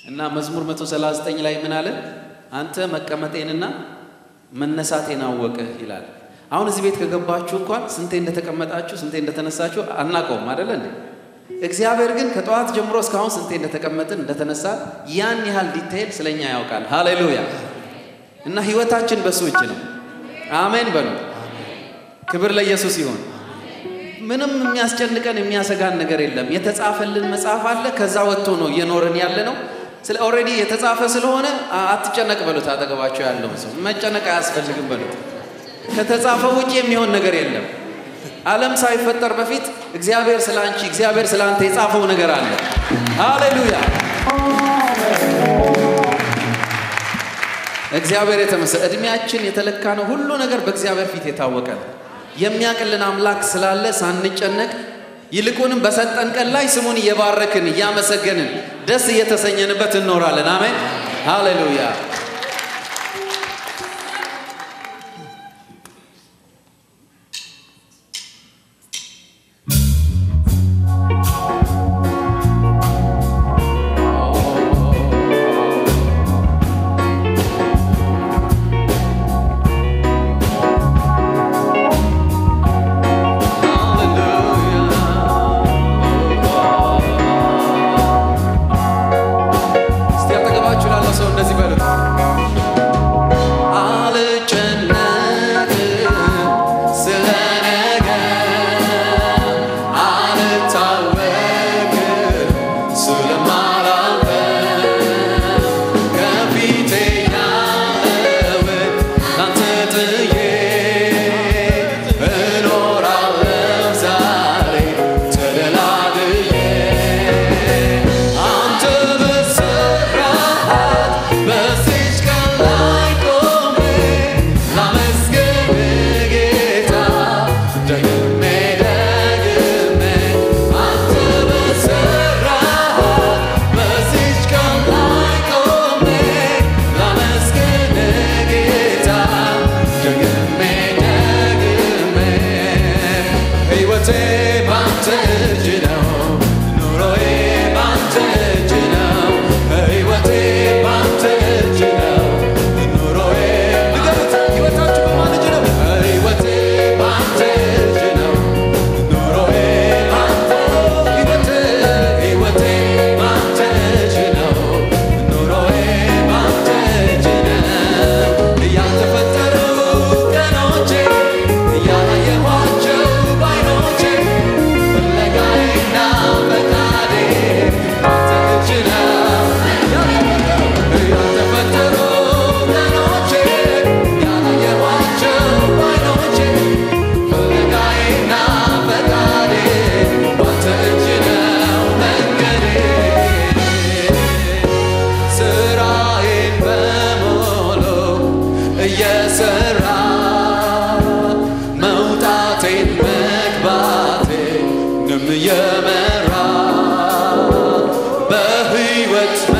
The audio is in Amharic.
እና መዝሙር 139 ላይ ምን አለ? አንተ መቀመጤንና መነሳቴን አወቅህ ይላል። አሁን እዚህ ቤት ከገባችሁ እንኳን ስንቴ እንደተቀመጣችሁ ስንቴ እንደተነሳችሁ አናውቀውም አይደለ እንዴ? እግዚአብሔር ግን ከጠዋት ጀምሮ እስካሁን ስንቴ እንደተቀመጥን እንደተነሳ ያን ያህል ዲቴይል ስለኛ ያውቃል። ሃሌሉያ! እና ህይወታችን በሱ እጅ ነው። አሜን በሉ። ክብር ለኢየሱስ ይሁን። ምንም የሚያስጨንቀን የሚያሰጋን ነገር የለም። የተጻፈልን መጽሐፍ አለ። ከዛ ወጥቶ ነው እየኖርን ያለ ነው። ስለ ኦልሬዲ የተጻፈ ስለሆነ አትጨነቅ በሉት። አጠገባቸው ያለውን ሰው መጨነቅ አያስፈልግም በሉት። ከተጻፈ ውጭ የሚሆን ነገር የለም። ዓለም ሳይፈጠር በፊት እግዚአብሔር ስለ አንቺ፣ እግዚአብሔር ስለ አንተ የጻፈው ነገር አለ። ሃሌሉያ! እግዚአብሔር የተመሰ እድሜያችን የተለካ ነው። ሁሉ ነገር በእግዚአብሔር ፊት የታወቀ ነው። የሚያቅልን አምላክ ስላለ ሳንጨነቅ ይልቁንም በሰጠን ቀን ላይ ስሙን እየባረክን እያመሰገንን ደስ እየተሰኘንበት እንኖራለን። አሜን ሃሌሉያ። እስቲ አጠገባችሁ ላለው ሰው እንደዚህ በሉት። አልጨነቅም ስለ ነገ፣ አልታወክም ስለማላውቀው፣ ከፊቴ ያለውን ላንተ ጥዬ እኖራለሁ ዛሬ ተደላድዬ አንተ በሰራሃት በዚች ቀን ላይ ቆሜ ላመስግንህ ጌታ ደግሜ ደግሜ አንተ በሰራሃት በዚች ቀን ላይ ቆሜ ላመስግንህ ጌታ ደግሜ ደግሜ ሕይወቴ ባንተ እጅ ነው ኑሮዬ ባንተ እጅ ነው ሕይወቴ ባንተ እጅ ነው ኑሮዬ ንገሩት ሕይወታችሁ በማን እጅ ነው ሕይወቴ ባንተ እጅ ነው ኑሮዬ ባንተ ሕይወቴ ሕይወቴ ባንተ እጅ ነው ኑሮዬ ባንተ እጅ ነው እያልተፈጠሩ ቀኖቼ እያላየኋቸው ባይኖቼ ፍለጋዬና ፈቃዴ ባንተ እጅ ነው ያልተፈጠሩ ቀኖቼ ያላየኋቸው ባይኖቼ ፍለጋዬና ፈቃዴ ባንተ እጅ ነው መንገዴ ስራዬን በሙሉ እየሰራ መውጣቴን መግባቴንም እየመራ በሕይወት